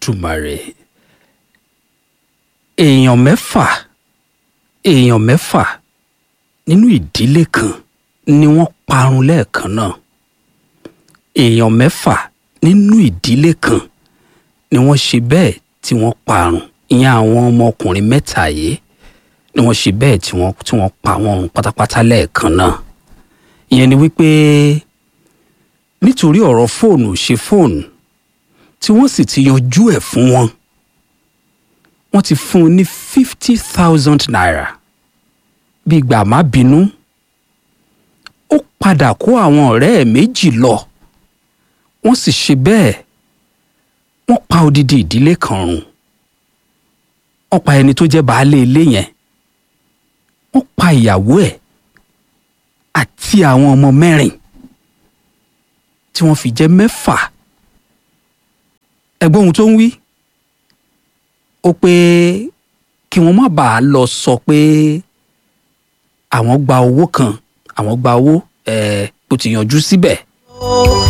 olódùmarè èèyàn mẹ́fà èèyàn mẹ́fà nínú ìdílé kan ni wọ́n parun lẹ́ẹ̀kan náà èèyàn mẹ́fà nínú ìdílé kan ni wọ́n ṣe bẹ́ẹ̀ tí wọ́n parun ìyẹn àwọn ọmọkùnrin mẹ́ta yìí ni wọ́n ṣe bẹ́ẹ̀ tí wọ́n tí wọ́n pa wọ́n run pátápátá lẹ́ẹ̀kan náà ìyẹn ni wípé nítorí ọ̀rọ̀ fóònù ṣe fóònù tí wọ́n sì ti yanjú ẹ̀ fún wọn wọ́n ti fún un ní fifty thousand naira bí gbà má bínú ó padà kó àwọn ọ̀rẹ́ ẹ̀ méjì lọ wọ́n sì ṣe bẹ́ẹ̀ wọ́n pa odidi ìdílé kan run wọ́n pa ẹni tó jẹ́ baálé ilé yẹn wọ́n pa ìyàwó ẹ̀ àti àwọn ọmọ mẹ́rin tí wọ́n fi jẹ́ mẹ́fà ẹ̀gbọ́n ohun tó ń wí ó pé kí wọ́n má bàa lọ sọ pé àwọn gba owó kan àwọn gba owó ẹ̀ bó ti yanjú síbẹ̀